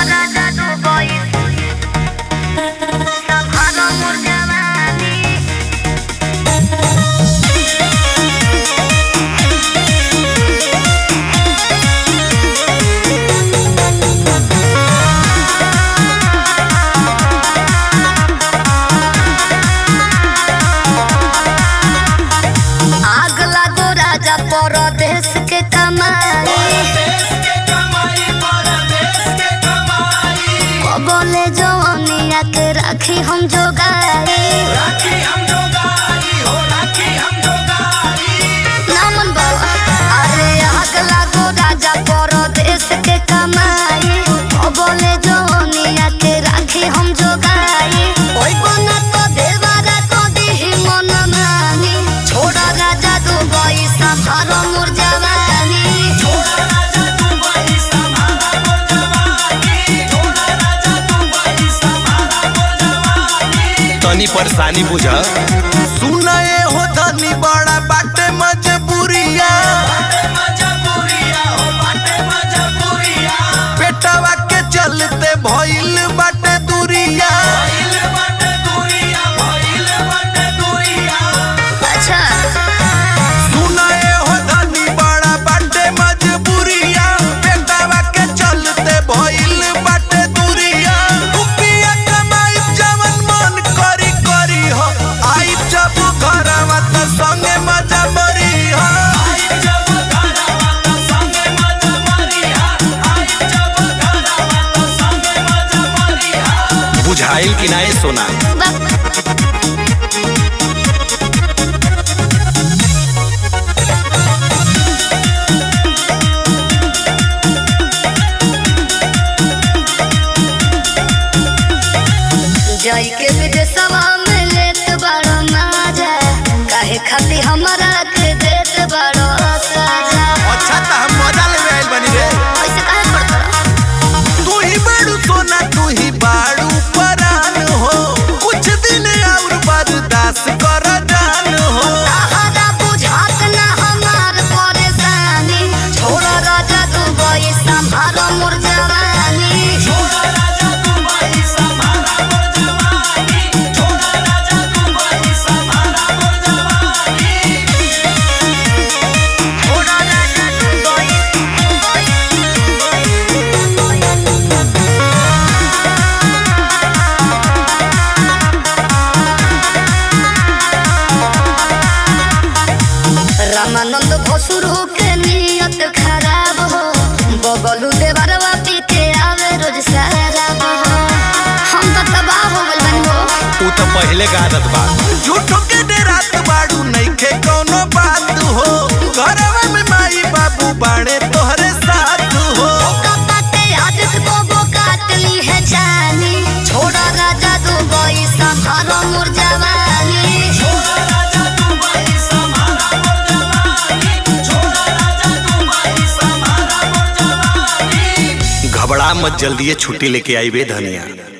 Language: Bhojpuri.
राजा दुबई संभालो मोर जवानी आग लागो राजा परदेश के कमाई बोले जवानिया के राखी हम जोगाई नामन बाबा अरे आग लागो राजा परदेश के कमाई बोले जवानिया के राखी हम जोगाई ओई बना तो देवारा को दिही मन मानी छोड़ा राजा दुबई संभारो मोर जवानी तनी परेशानी बुझ सुनाए हो धनी बड़ा बाटे मजबूरिया पेटवा के चलते भइल बाटे दूरिया अच्छा सुनाए हो धनी बड़ा बाटे मजबूरिया पेटवा के चलते भइल बाटे दूरिया रुपया कमाई जवन मन करी करी हो आई जब घरवा त संगे मजा मरी हो बुझाइल कि नाय सोना बक जाई के विदेशवा में लेत बड़ो माजा काहे खाती हमरा के देत बड़ो साजा अच्छा त हम मजा लेवे आइल बनी रे ऐसे काहे पड़त तू ही बाड़ू सोना तू ही बाड़ू परान हो कुछ दिन और बर्दाश्त कर जान हो ताहरा बुझात ना हमार परेशानी छोड़ राजा दुबई संभालो मोर जवानी छोड़ राजा दुबई रामानंद भसुरु के नियत खराब हो बबलू देवरवा पी के आवे रोज शराब हो हम तो तबाह हो गइल बानी हो तू तो पहले का आदत बा झूठो के डेरात बाड़ू नइखे कौनो बात हो घरवा में माई बाबू बाड़े तोहरे साथ हो कपाते आदत को वो काट ली है जानी छोड़ा राजा दुबई संभालो मोर जवानी घबरा मत जल्दी छुट्टी लेके आई बे धनिया